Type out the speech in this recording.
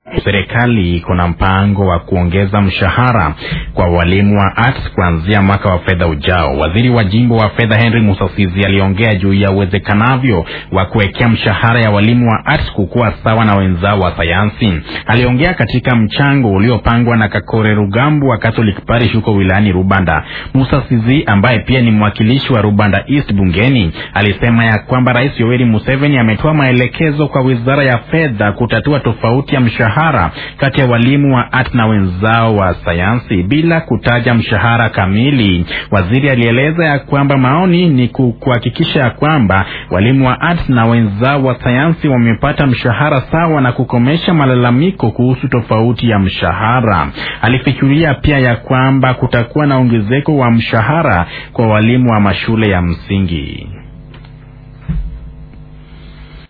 Serikali iko na mpango wa kuongeza mshahara kwa walimu wa arts kuanzia mwaka wa fedha ujao. Waziri wa jimbo wa fedha Henry Musasizi aliongea juu ya uwezekanavyo wa kuwekea mshahara ya walimu wa arts kukuwa sawa na wenzao wa sayansi. Aliongea katika mchango uliopangwa na Kakore Rugambu wa Catholic Parish huko wilayani Rubanda. Musasizi ambaye pia ni mwakilishi wa Rubanda East bungeni alisema ya kwamba Rais Yoweri Museveni ametoa maelekezo kwa wizara ya fedha kutatua tofauti ya mshahara kati ya walimu wa art na wenzao wa sayansi bila kutaja mshahara kamili. Waziri alieleza ya kwamba maoni ni kuhakikisha ya kwamba walimu wa art na wenzao wa sayansi wamepata mshahara sawa na kukomesha malalamiko kuhusu tofauti ya mshahara. Alifikiria pia ya kwamba kutakuwa na ongezeko wa mshahara kwa walimu wa mashule ya msingi.